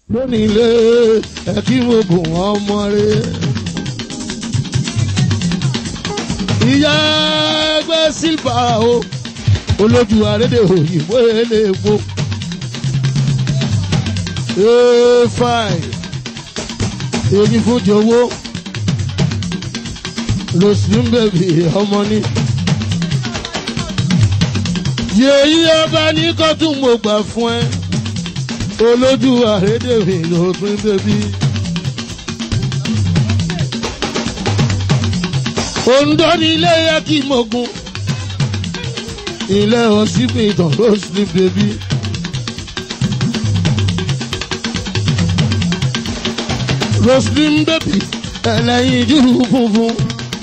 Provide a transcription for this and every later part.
lónìí ilé ẹ̀kí mo gùn ọmọ rẹ̀. ìyá ẹgbẹ́ sílvà o olójú àrédè òyìnbó eléèpo. ee fine èyí fún jọ̀wọ́ rosin bèbí ọmọ ní. yèyí ọba ní kọ́tún mo gbà fún ẹ olójú àrédè mi rosin bèbí. Ondo ní ilé yẹ kí mo gun ilé ọsibítàn rosin bèbí. rosin bèbí ẹlẹ́yin júlù funfun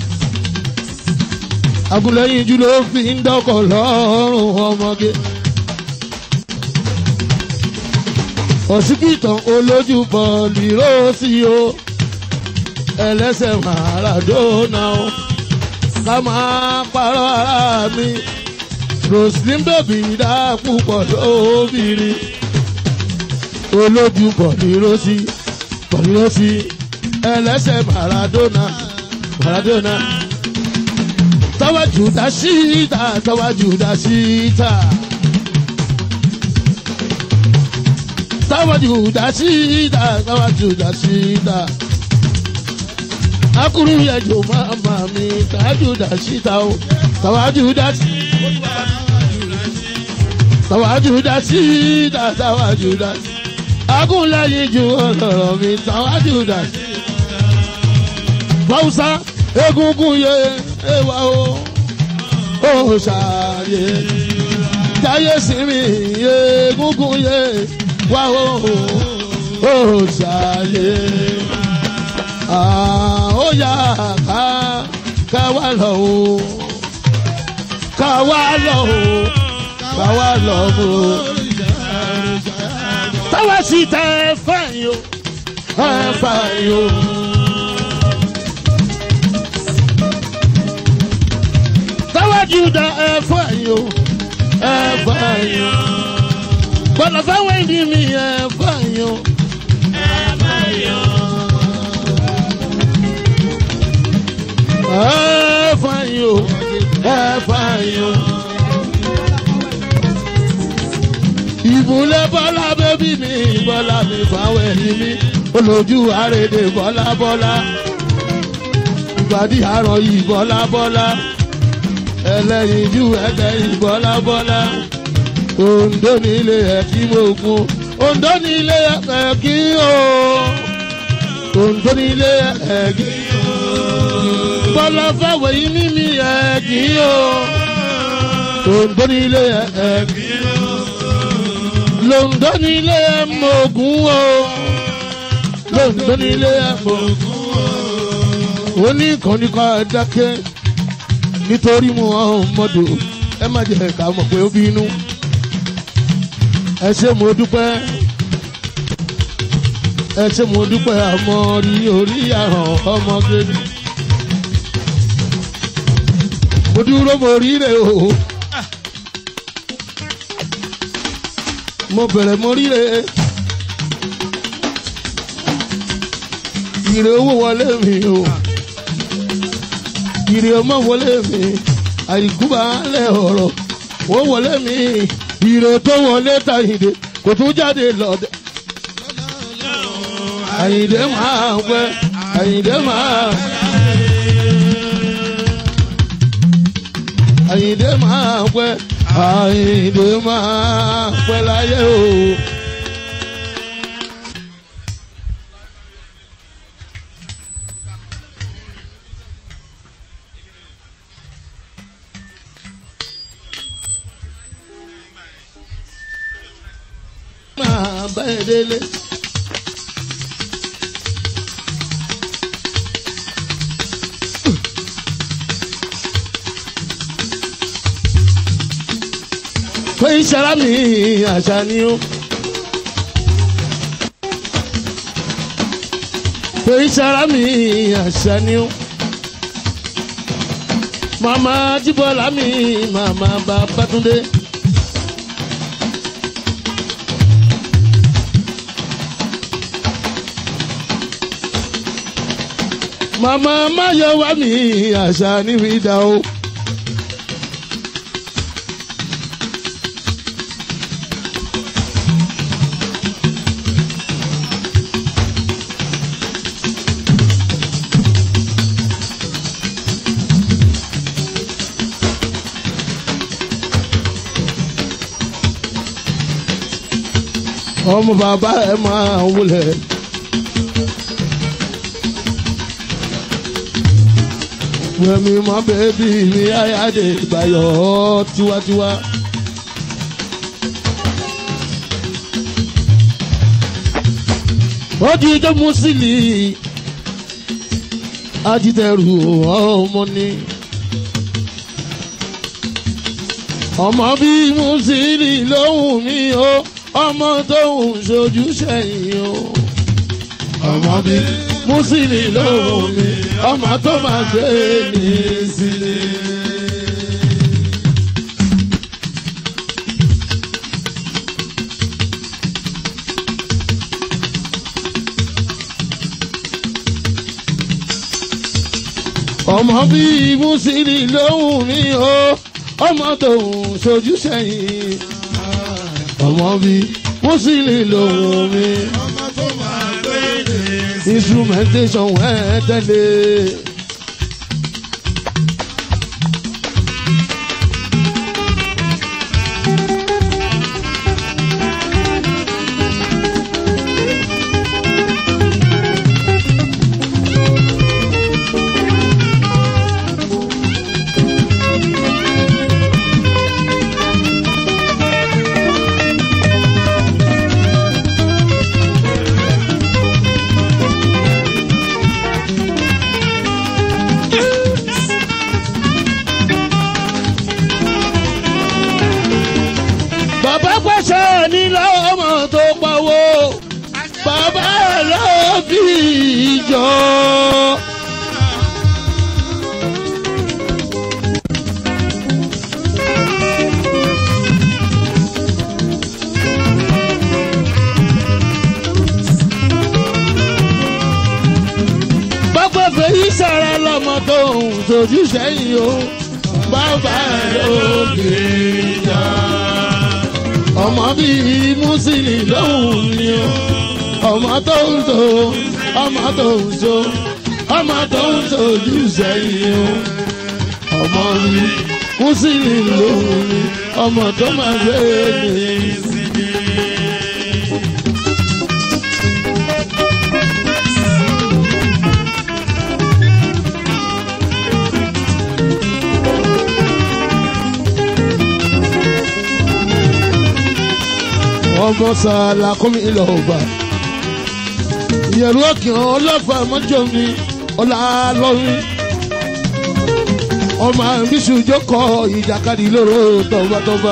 agúnlẹ́yìn jù ló fi ń dọ́kọ̀ lọ́rùn ọmọge. ọ̀sìkìtàn olójú bọ̀ọ̀lì róòsì o ẹlẹ́sẹ̀ Maradona o ká máa parọ́ ara mi roslyn bèbí dá púpọ̀ lóbìnrin olójú bọ̀ọ̀lì róòsì bọ̀ọ̀lì róòsì ẹlẹ́sẹ̀ Maradona Maradona tọ́wájú dá síta tọ́wájú dá síta. tọ́wájú dá síta tọ́wájú dá síta. akuru yẹjọ mama mi tọ́wájú dá síta o tọ́wájú dá síta. tọ́wájú dá síta tọ́wájú dá síta. agunlẹ́yìn ju ọ̀rọ̀ mi tọ́wájú dá síta. báwùsá egungun yẹ ewa o ó ṣàyè jáyé sinmi egungun yé wá o ó ṣàyè ó yá ká ká wá lọ o ká wá lọ o ká wá lọ o táwa sì tẹ ẹ fẹ́ yìí o ẹ fẹ́ yìí o. juda ẹ̀fọ́ ẹ̀yọ́ ẹ̀fọ́ ẹ̀yọ́ gbọ́dọ̀ fẹ́wọ́ ìdí mi ẹ̀fọ́ ẹ̀yọ́ ẹ̀fọ́ ẹ̀yọ́ ẹ̀fọ́ ẹ̀yọ́ ẹ̀fọ́ ẹ̀yọ́. ìbúlẹ̀ bọ́lá bébí mi bọ́lá mi fáwọn ẹ̀yìn mi olójú àrèdè bọ́lá bọ́lá ìgbàdí àrọ̀ yìí bọ́lá bọ́lá ẹlẹ́yinjú ẹlẹ́yin bọ́lábọ́lá Oǹdó nílé ẹ̀kí mogun Oǹdó nílé ẹ̀kí o Oǹdó nílé ẹ̀kí o bọ́lá fáwọn yìí mímí ẹ̀kí o Oǹdó nílé ẹ̀kí o Lóǹdó nílé mogun o Lóǹdó nílé mogun o oníkànnì kan dákẹ́ nítorí mu ọmọdé ẹ má jẹ́ ká mọ̀ pé ó bínú ẹ ṣé mo dúpẹ́ ẹ ṣé mo dúpẹ́ àmọ́ rí orí àràn ọmọ gẹ́gẹ́ mo dúró mo rí rè o mo bẹ̀rẹ̀ mo rí rè ire owó wọlé mi o ìrì ọmọ wọlé mi àìkúbà lẹ ọ̀rọ̀ ó wọlé mi ìrè tó wọlé tàyìndé kò tún jáde lọ́dẹ. àyìndé máa ń pẹ́ àyìndé máa àyìndé máa ń pẹ́ àyìndé máa ń pẹ́ láyé o. máa bá ẹ délé. pé ìṣara mi àṣà ni ó. pé ìṣara mi àṣà ni ó. màmá jíbọ́lá mi màmá Babátúndé. màmá máyọ̀ wá mi àṣà níbi dá o. ọmọ bàbá ẹ máa wulẹ̀. Wẹ̀mí mọ bẹ́bí mi ayáde ìgbàyọ̀ tiwantiwa. Ó di ijó Mùsílì, ajítẹ̀rù ọmọ ni. Ọmọ bí Mùsílì lóhùn mi o, ọmọ tó ń ṣojú sẹ́yìn o. Ọmọ bí Mùsílì lóhùn mi, ọmọ tó máa gbé ní sílé. ọmọ bí Mùsílì lóhùn mi o ọmọ tó ń ṣojú sẹ́yìn ọmọ bí Mùsílì lóhùn mi ọmọ tó máa gbé ní instrumentation wẹ́ẹ́ tẹ́lẹ̀. bàbá pàṣẹ ní lọ́mọ tó pawó bàbá ẹ̀ ló bí ìjọ. bàbá fèyí sára lọ́mọ tó ń sojú sẹ́yìn o bàbá ẹ̀ ló bí ìjọ ọmọ bíi Mùsílì lóhùn ni o ọmọ tó ń so ọmọ tó ń so ọmọ tó ń sojú sẹ́yìn o ọmọ bíi Mùsílì lóhùn ni ọmọ tó máa gbé ní ìsinmi. ọmọ sàlà kọ́mi ìlọ ọgbà ìyẹ̀rù ọ̀kìn ọlọ́fà mọ́jọ́ mi ọ̀là lọ́rin ọmọ àbísù jókòó ìjàkadì lóró tọ́gbàtọ́gbà.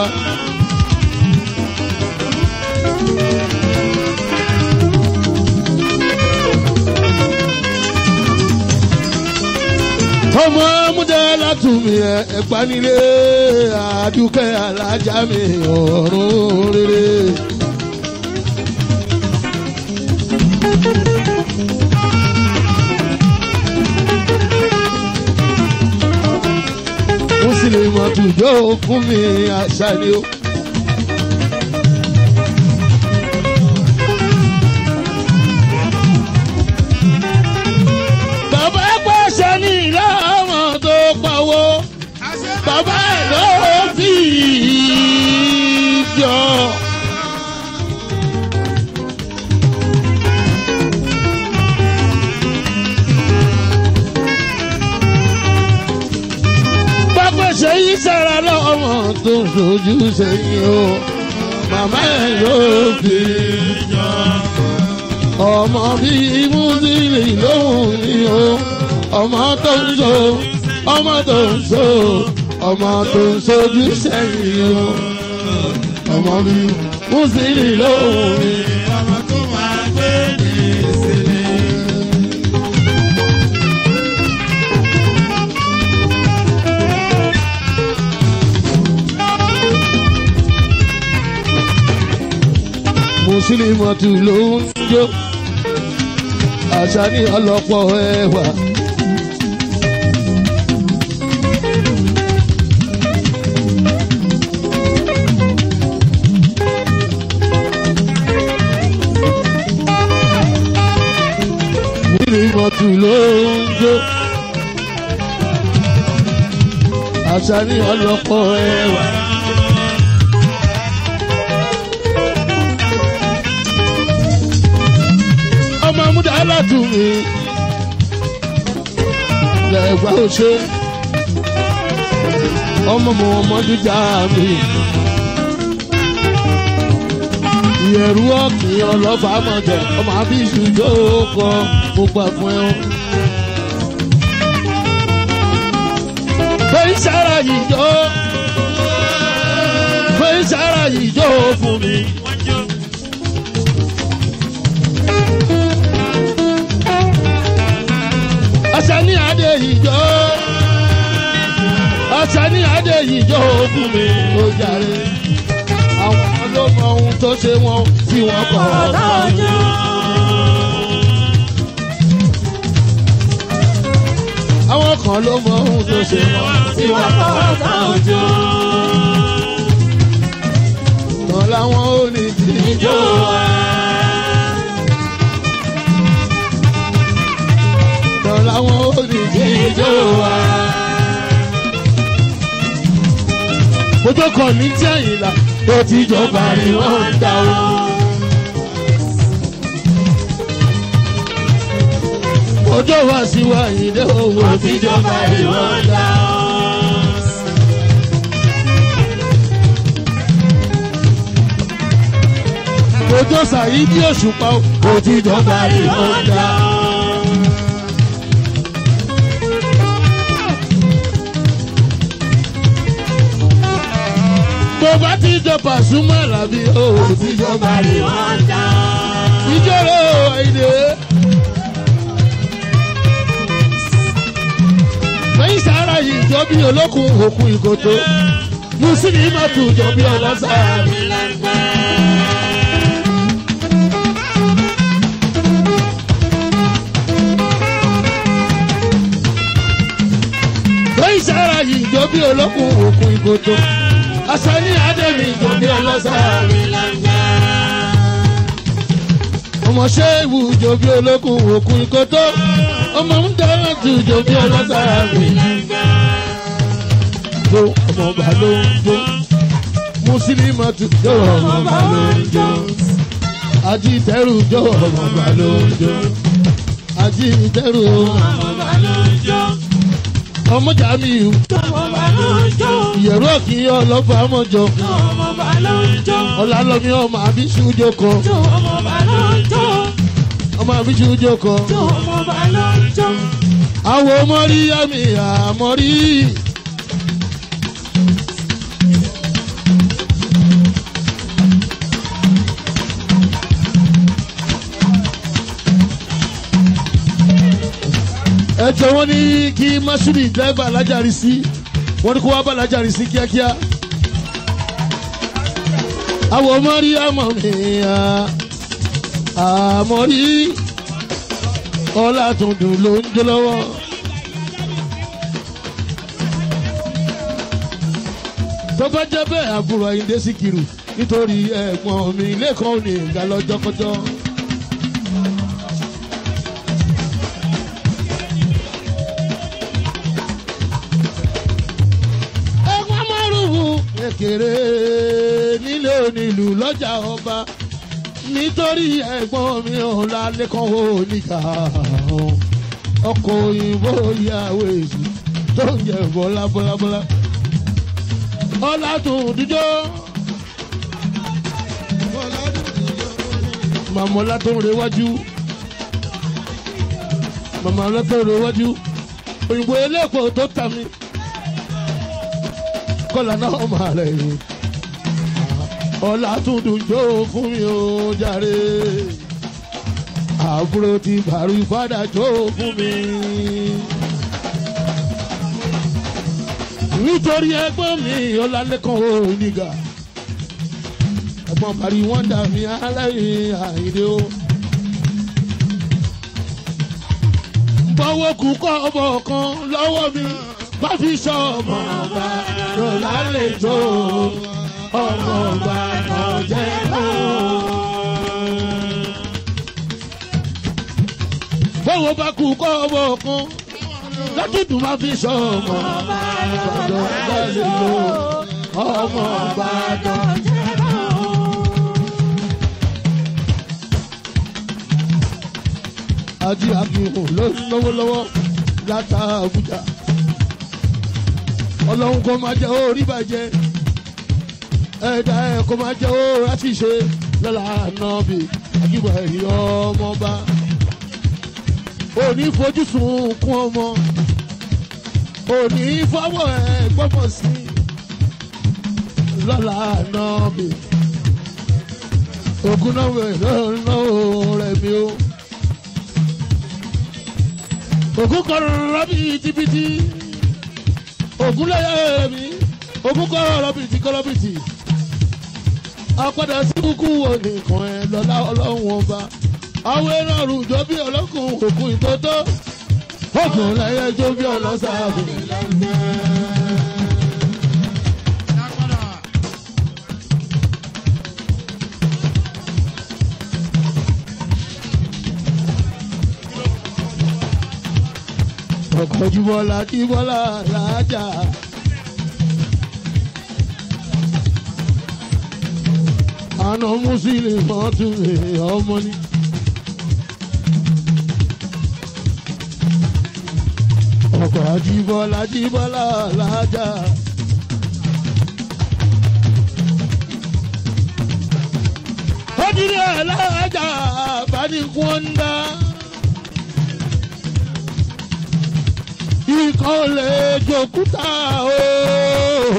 ọmọ múdẹ látùmí ẹ ẹgbanilé àdúkẹ́ alájà mi ọ̀run rere. mùsùlùmí àtúnjọ fún mi àṣà ni ó. bàbá pàṣẹ ní ìlà ọmọ tó pawó bàbá ẹ̀ ló fi jọ. pápẹ́sẹ̀ yìí sára lọ́mọ tó ń sojú sẹ́yìn o màmá ẹ̀ ló fi jọ. ọmọ bíi Mùsílì lóhùn ni o ọmọ tó ń so ọmọ tó ń so ọmọ tó ń sojú sẹ́yìn o ọmọ bíi Mùsílì lóhùn ni. ọmọ tó máa gbé ní ìsinmi. mùsùlùmọ̀tù ló ń jó àṣà ní ọlọ́pọ̀ ẹwà tù ló ń jó. àṣà ní ọlọ́pọ̀ ẹwà. ọmọ múdà alátùmí lẹ́gbà ó ṣe ọmọ mọ ọmọ jíjà mi ìyẹ̀rú ọ̀kìn ọlọ́fà mọ̀jẹ̀ ọmọ àbíṣu jókòó mo gbà fún ẹ. fẹ́ sára yìí jó fẹ́ sára yìí jó fún mi. ọ̀sẹ̀ ní adé yìí jó ọ̀sẹ̀ ní adé yìí jó fún mi ó jàre àwọn ló mọ ohun tó ṣe wọn tí wọn kọ ọ̀tọ̀. àwọn kan ló mọ ohun tó ṣe wọn tí wọn kọ ọ̀tọ̀. tán láwọn ò ní tí jó wa. tán láwọn ò ní tí jó wa. ojú kan ní tí àyìnlá tó ti jọba ni wọ́n ń dá o. ojú wa sí wa ìdè owó tí jọba ni wọ́n ń dá o. ojú sàyídí òṣùpá o tí jọba ni wọ́n ń dá o. tó bá ti jọ Pasuma làbí o ti jọba ni wọ́n dá. ìjọ́rò èdè. lẹ́yìn sára yìí jọ bí olókùn òkun ìkòtò mùsùlùmí má tù jọ bí ọlọ́sà. lẹ́yìn sára yìí jọ bí olókùn òkun ìkòtò asani ademi jòbí ọlọ́sàárì. ọmọ ṣéwù jòbí olókùn òkun ìkótó ọmọ ń dáná tù jòbí ọlọ́sàárì. jó ọmọ ọba ló ń jó mùsùlùmí tù jó ọmọ ọba ló ń jó ajitẹ́rù jó ọmọ ọba ló ń jó ajitẹ́rù ọmọ ọba ló ń jó ọmọ jamiu ìyẹ̀rú òkì ọlọ́fà mọ́jọ ọ̀làlọ́mí ọmọ àbíṣú jókòó ọmọ àbíṣú jókòó àwọn mọ́rí yàmì àmọ́rí. ẹjọ wọn ní kí masudi dẹ́gbà alájàrí sí wọn ní kó wá bá alájàrí sí kíákíá. àwọn ọmọ rí àmọ́ mi àmọ́ rí ọlá tuntun ló ń jó lọ́wọ́. tó bá jẹ́ bẹ́ẹ̀ àbúrò Àyìndé Síkírù nítorí ẹ̀gbọ́n mi lẹ́kọ̀ọ́ ní ìgbà lọ́jọ́kọjọ́. ẹ̀gbọ́n márùn-ún kékeré nílé onílù lọ́jà ọba nítorí ẹ̀gbọ́n mi ò lálẹ́kọ̀ọ́ oníkà ọkọ̀ òyìnbó ìyàwó èsì tó ń jẹ bọ́lá bọ́lá bọ́lá ọlátúndíjọ́ màmá ọlátún rewájú màmá ọlátún rewájú òyìnbó eléèpò tó tà mí kọ́lá náà máa rẹ̀ yìí ọlátúndíjọ́ fún mi ó jàre àbúrò ti bàrú ìfádà jó fún mi. nítorí ẹgbọ́n mi ọlálẹ́kan oníga ẹ̀gbọ́n bàrí wọ́n dà mí aláìní àìdè o. bọ́wọ́ kú kọ́ ọmọ kan lọ́wọ́ mi bá fi sọ ọmọ ọba lọ́la lè jó ọmọ ọba náà jẹ́ náà. báwo bá kú kọ́ ọmọ kan látìdùn máa fi sọ ọmọ ìbàdàn bá lè lo ọmọ ìbàdàn. ají akíhùn ló ń lọ́wọ́ lọ́wọ́ látà Àbújá ọlọ́run kò máa jẹ́ orí bàjẹ́ ẹ̀dá ẹ̀ kò máa jẹ́ orí àṣìṣe lọ́la nọ́ọ̀bì àjíbọ̀ ẹ̀rí ọmọba òní fojú sunkún ọmọ òní fọwọ́ ẹ̀ gbọ́mọ̀ sí lọ́la nọ́ọ̀bì ògùn náà wẹ̀ lọ́wọ́ rẹ̀ mi o ògùn kọ̀ọ̀rọ̀ bìtìbìtì ògùn lẹ́yẹ mi ògùn kọ̀ọ̀rọ̀ bìtìkọ̀rọ̀ apádà sí kúkú wo nìkan ẹ lọ́lá ọlọ́run ọba àwọn ẹran rùjọ bí ọlọ́kùn òkun ìtótó òkun lẹ́yẹ jó bí ọlọ́sàbò. ọkọ̀ jùbọ́lá jùbọ́lá làájà. àná mùsùlùmí tún lè ọmọ ní. ọkọ̀ àjíbọ́lá jíbọ́lá làájà. ó dirí ẹ̀ làájà bá ní kúńdà. ikọ̀ lè jòkúta o.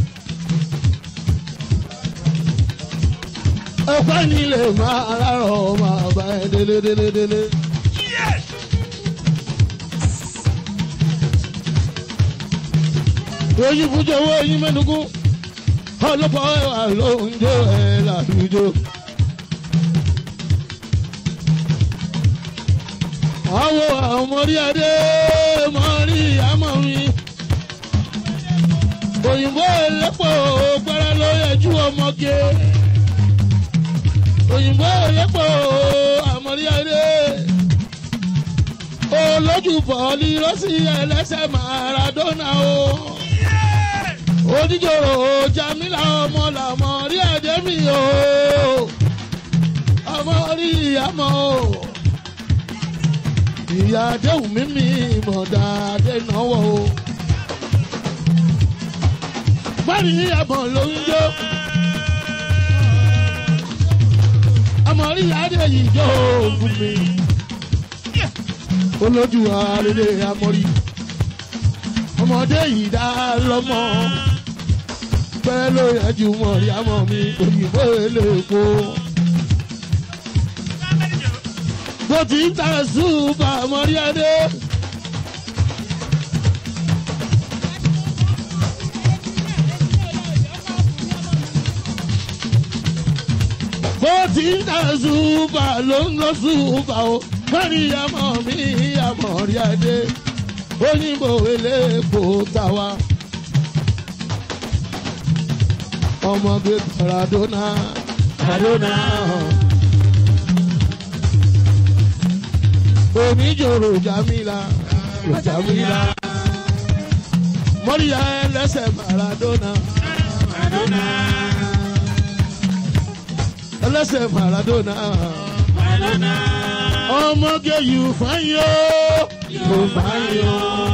ọ̀pẹ́ ni lè máa rárọ̀ máa bá ẹ délé délé délé. oyin fúnjọ owó oyin mẹ́nugún ọlọ́pàá ẹ̀wà ló ń jó ẹ̀ làdújó. àwọ̀ àmọ́rí adé mọ́rí àmọ́ mi. òyìnbó ẹlẹ́pọ̀ gbára ló yẹjú ọmọge. òyìnbó ẹlẹ́pọ̀ àmọ́rí adé. olójú bọ̀ọ̀lì rọ́sì ẹlẹ́sẹ̀ Maradona o. oníjòrò Jamila ọmọ làmọ́ rí adé mi o. ọmọ rí àmọ́ o ìyá àdéhùn mímí ìmọ̀dá adénáwó o. Báyìí ní ẹ̀bọ̀n ló ń jó. Àmọ̀rí adé yìí jó fún mi. Olójú àrèlè àmọ̀rí. Ọmọdé yìí dá lọ́mọ. Pẹ́ ló yẹ ju mọ̀rí àmọ̀ mi òyìnbó eléèpo. bó ti ń ta ṣùgbọ́n àmọ́rí adé. bó ti ń ta ṣùgbọ́n ló ń lọ ṣùgbọ́n o mọ́rí àmọ́ mi àmọ́rí adé òyìnbó eléèpo tàwa. ọmọge Maradona Maradona. oníjòrò Jamila Jamila mọ́ríyá ẹlẹ́sẹ̀ Maradona Maradona. ẹlẹ́sẹ̀ Maradona Maradona. ọmọge yìí fáyọ Yóò bá yọ.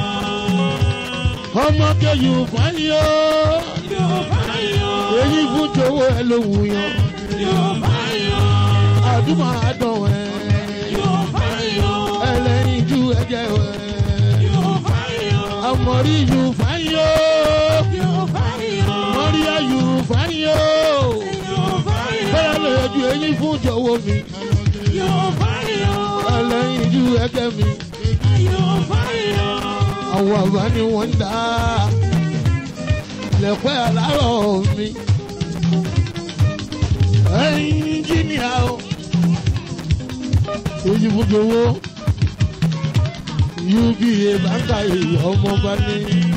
ọmọge yìí fáyọ Yóò bá yọ. èyí fún jọ̀wọ́ ẹ ló wù yàn Yóò bá yọ. àdúmọ̀ àdán ẹ Yóò bá yọ. ẹlẹ́yin ju ẹ̀jẹ̀ ẹ Yóò bá yọ. àmọ̀rí yìí fáyọ Yóò bá yọ. mọ́ríyá yìí fáyọ Yóò bá yọ. bẹ́ẹ̀ lè ju èyí fún jọ̀wọ́ mi. Yóò bá yọ. ẹlẹ́yin ju ẹgbẹ́ mi. Yóò bá yọ. àwọn àgbà ni wọ́n ń dá lẹ́pẹ́ àlárọ̀ mi. ẹnjíníà o èyí fúnjọ owó uba báńkà èyí ọmọ bá ní.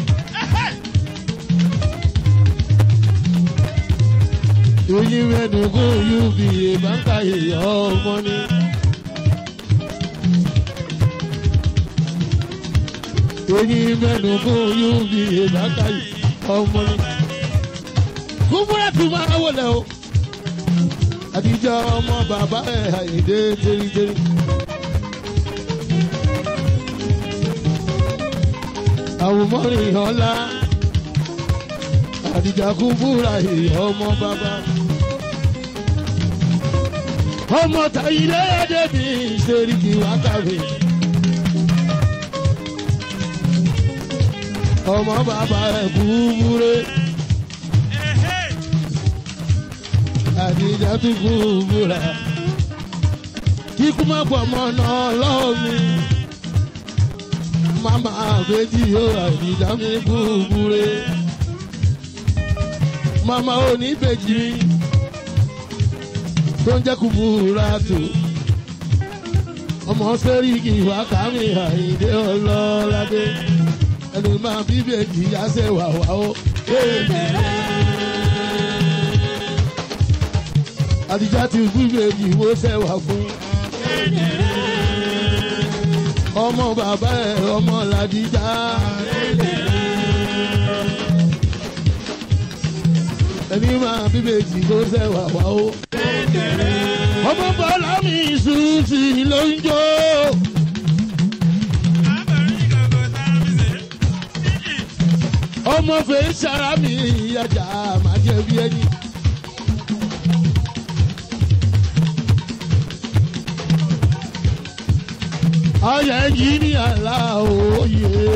èyí mẹ́dùnkún uba báńkà èyí ọmọ ní. eyín mẹ́nu fún yúbi ìbákàyè ọmọ ni. kúbúrẹ́ tún máa wọlé o àtijọ́ ọmọ bàbá ẹ̀ àyèdè dérídérí. àwòmọ́rin ọ̀la àdìjà kúbúrà èèyàn ọmọ bàbá. ọmọ tàyílẹ̀ ẹ̀dẹ́bí ìṣeríkì wákàwé. ọmọ bàbá ẹ̀ kúbúrẹ́. àdìjà tún kúbúrà. kíkú má pọ̀ mọ́ náà lọ́wọ́ mi. mama àbẹ́jì yóò àdìjà mi kúbúrẹ́ mama oníbejì tó ń jẹ́ kúbúra tó ọmọ sẹ́ríkì wákàmí àyíndé ọlọ́ládé ẹni máa bíbèjì yáṣẹ́ wàwá ó. àdìjá ti bíbèjì wó sẹ́wà fún. ọmọ bàbá ẹ̀ ọmọ làdìjá. ẹni máa bíbèjì ló sẹ́wà wá ó. ọmọ bọ́lá mi sùn sí ló ń jó. ọmọ fèé sara mi ìyájà máa jẹ bí ẹni. ọyẹ yìí ní àlá òye.